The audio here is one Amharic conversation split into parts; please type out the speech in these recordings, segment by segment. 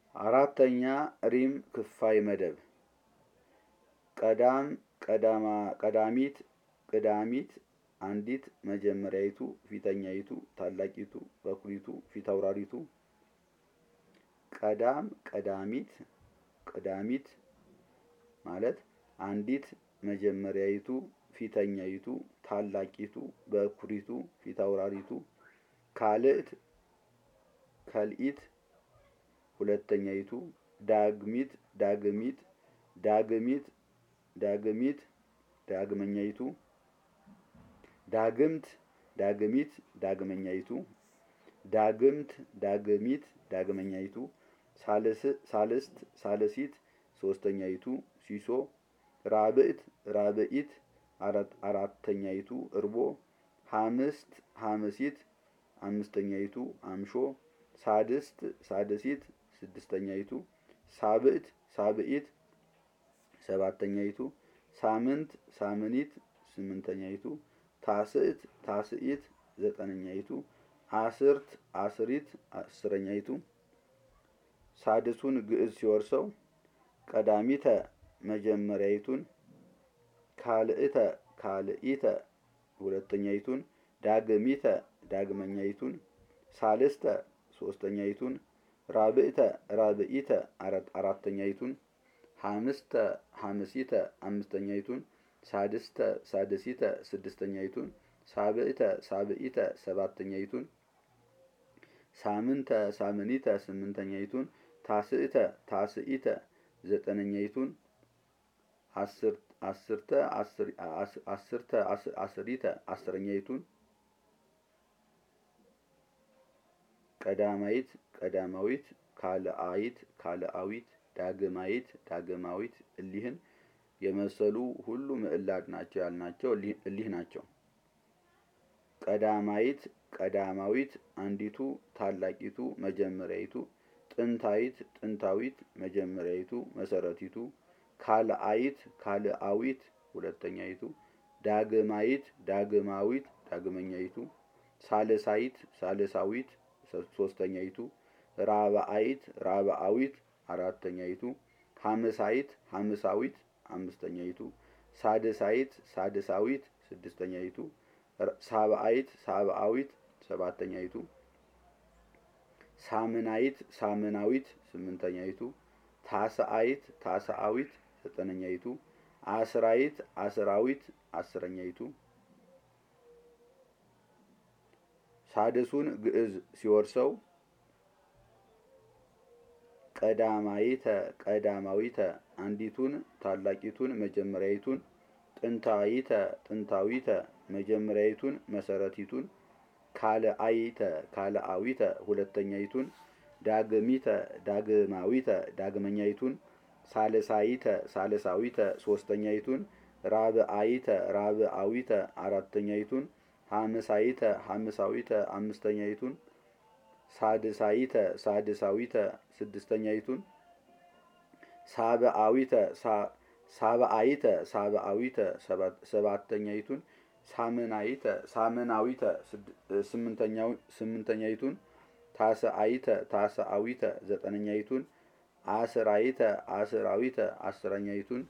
አራተኛ ሪም ክፋይ መደብ ቀዳም ቀዳማ ቀዳሚት ቅዳሚት አንዲት መጀመሪያይቱ ፊተኛይቱ ታላቂቱ በኩሪቱ ፊታውራሪቱ ቀዳም ቀዳሚት ቅዳሚት ማለት አንዲት መጀመሪያይቱ ፊተኛይቱ ታላቂቱ በኩሪቱ ፊታውራሪቱ ካልእት ከልኢት ሁለተኛይቱ ዳግሚት ዳግሚት ዳግሚት ዳግሚት ዳግመኛይቱ ዳግምት ዳግሚት ዳግመኛይቱ ዳግምት ዳግሚት ዳግመኛይቱ ሳልስት ሳልሲት ሶስተኛይቱ ሲሶ ራብዕት ራብዒት አራተኛይቱ እርቦ ሐምስት ሐምሲት አምስተኛይቱ አምሾ ሳድስት ሳድሲት ስድስተኛይቱ ሳብዕት ሳብዒት ሰባተኛይቱ ሳምንት ሳምኒት ስምንተኛይቱ ታስዕት ታስዒት ዘጠነኛይቱ አስርት አስሪት አስረኛይቱ ሳድሱን ግዕዝ ሲወርሰው ቀዳሚተ መጀመሪያይቱን ካልእተ ካልኢተ ሁለተኛይቱን ዳግሚተ ዳግመኛይቱን ሳልስተ ሶስተኛይቱን ራብዕተ ራብዒተ አራተኛይቱን ሐምስተ ሐምሲተ አምስተኛይቱን ሳድስተ ሳድሲተ ስድስተኛይቱን ሳብዕተ ሳብዒተ ሰባተኛይቱን ሳምንተ ሳምኒተ ስምንተኛይቱን ታስዕተ ታስዒተ ዘጠነኛይቱን አስርተ አስርተ አስሪተ አስረኛይቱን ቀዳማይት ቀዳማዊት ካልአይት ካልአዊት ዳግማይት ዳግማዊት እሊህን የመሰሉ ሁሉ ምዕላድ ናቸው ያልናቸው እሊህ ናቸው። ቀዳማይት ቀዳማዊት አንዲቱ ታላቂቱ መጀመሪያይቱ ጥንታዊት ጥንታዊት መጀመሪያይቱ መሰረቲቱ ካልአይት ካልአዊት ሁለተኛይቱ ዳግማይት ዳግማዊት ዳግመኛይቱ ሳልሳይት ሳልሳዊት ሶስተኛይቱ ራብአይት ራብአዊት አራተኛይቱ ሐምሳይት ሐምሳዊት አምስተኛይቱ ሳድሳይት ሳድሳዊት ስድስተኛይቱ ሳብአይት ሳብአዊት ሰባተኛይቱ ሳምናይት ሳምናዊት ስምንተኛይቱ ታስአይት ታስአዊት ዘጠነኛይቱ አስራይት አስራዊት አስረኛይቱ ሳድሱን ግዕዝ ሲወርሰው ቀዳማይተ ቀዳማዊተ አንዲቱን ታላቂቱን መጀመሪያይቱን ጥንታዊተ ጥንታዊተ መጀመሪያይቱን መሰረቲቱን ካልአይተ ካልአዊተ ሁለተኛይቱን ዳግሚተ ዳግማዊተ ዳግመኛይቱን ሳልሳይተ ሳልሳዊተ ሶስተኛይቱን ራብአይተ ራብአዊተ አራተኛይቱን ሐምሳይተ ሐምሳዊተ አምስተኛይቱን ሳድሳይተ ሳድሳዊተ ስድስተኛይቱን ሳብአዊተ ሳብአይተ ሳብአዊተ ሰባተኛይቱን ሳምናይተ ሳምናዊተ ስምንተኛይቱን ታስአይተ ታስአዊተ ዘጠነኛይቱን አስራይተ አስራዊተ አስረኛይቱን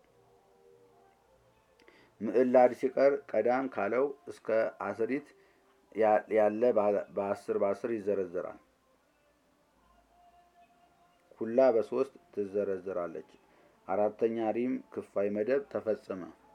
ምዕላድ ሲቀር ቀዳም ካለው እስከ አስሪት ያለ በአስር በአስር ይዘረዘራል። ኩላ በሶስት ትዘረዘራለች። አራተኛ ሪም ክፋይ መደብ ተፈጸመ።